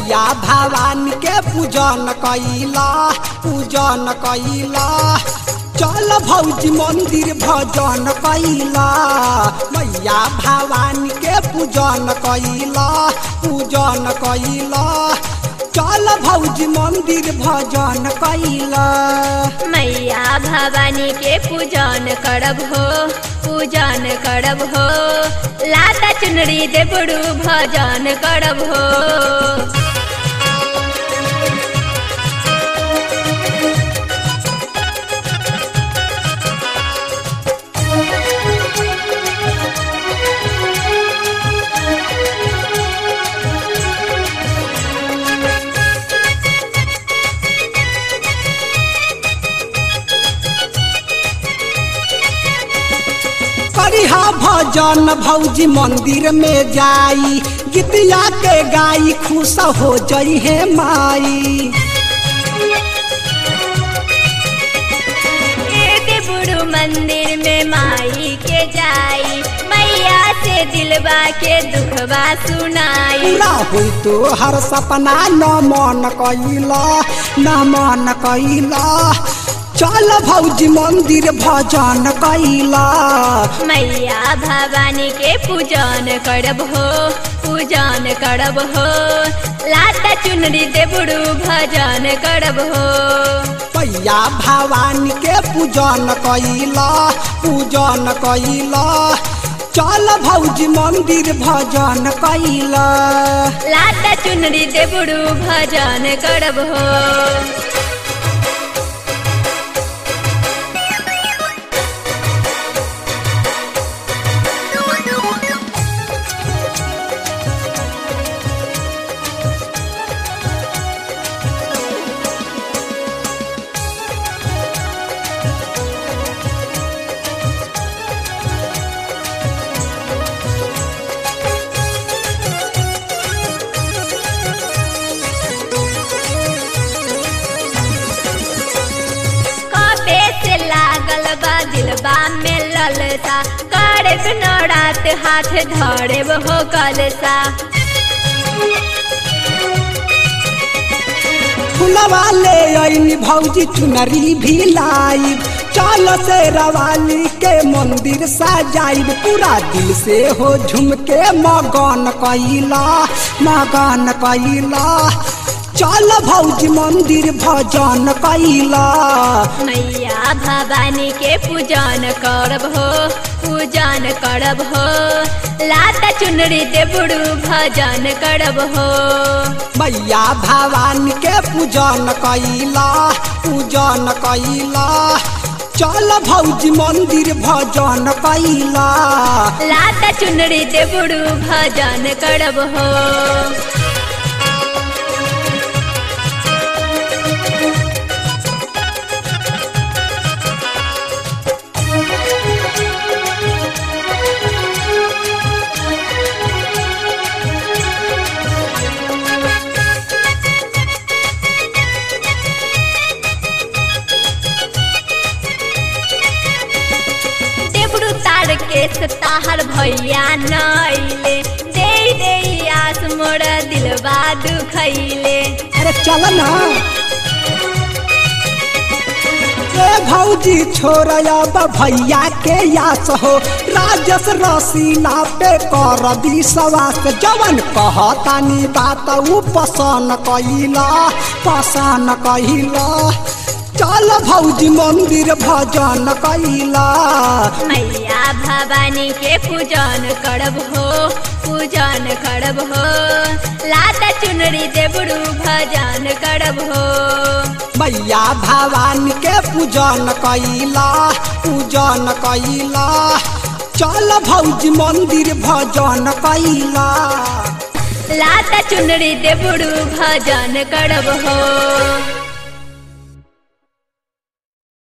मैया भवानी के पूजन कैला पूजन कैला चल भौजी मंदिर भजन कैला मैया भवानी के पूजन कैला पूजन कैला चल भौजी मंदिर भजन कैला मैया भवानी के पूजन करब हो पूजन करब हो लाता चुनरी देबड़ू भजन करब हो करिहा भजन भौजी मंदिर में जाई गीतिया के गाई खुश हो जई है माई ए देबड़ू मंदिर में माई के जाई मैया से दिलबा के दुखबा सुनाई पूरा हुई तो हर सपना न मन कैला न मन कैला चल भौजी मंदिर भजन कैला मैया भवानी के पूजन करब हो पूजन करब हो लाता चुनरी देबड़ू भजन करब हो मैया भवानी के पूजन कैला पूजन कैला चल भौजी मंदिर भजन कैला लाता चुनरी देबड़ू भजन करब हो कबे से लागल बा दिलबा में ललसा करे नौरात हाथ धरे हो कलसा फुलवा ले आईनी भौजी चुनरी भी लाई चल से रवाली के मंदिर सजाइब पूरा दिल से हो झुम के मगन कैला मगन कैला चल भौजी मंदिर भजन कैला मैया भवानी के पूजन करब हो पूजन करब हो लाता चुनरी देबड़ू भजन करब हो मैया भवानी के पूजन कैला पूजन कैला चल भौजी मंदिर भजन कैला लाता चुनरी देबड़ू भजन करब हो देबड़ू तार के सताहर भैया नैले दे दे आस मोर दिलबा दुखैले अरे चल ना ए भौजी छोड़ब भैया के यास हो राजस रसीला पे कर विश्वास जवन कहतानी बात ऊ पसन कैला पसन कैला चल भौजी मंदिर भजन कैला मैया भवानी के पूजन करब हो पूजन करब हो लाता चुनरी देबड़ू भजन करब हो मैया भवानी के पूजन कैला पूजन कैला चल भौजी मंदिर भजन कैला लाता चुनरी देबड़ू भजन करब हो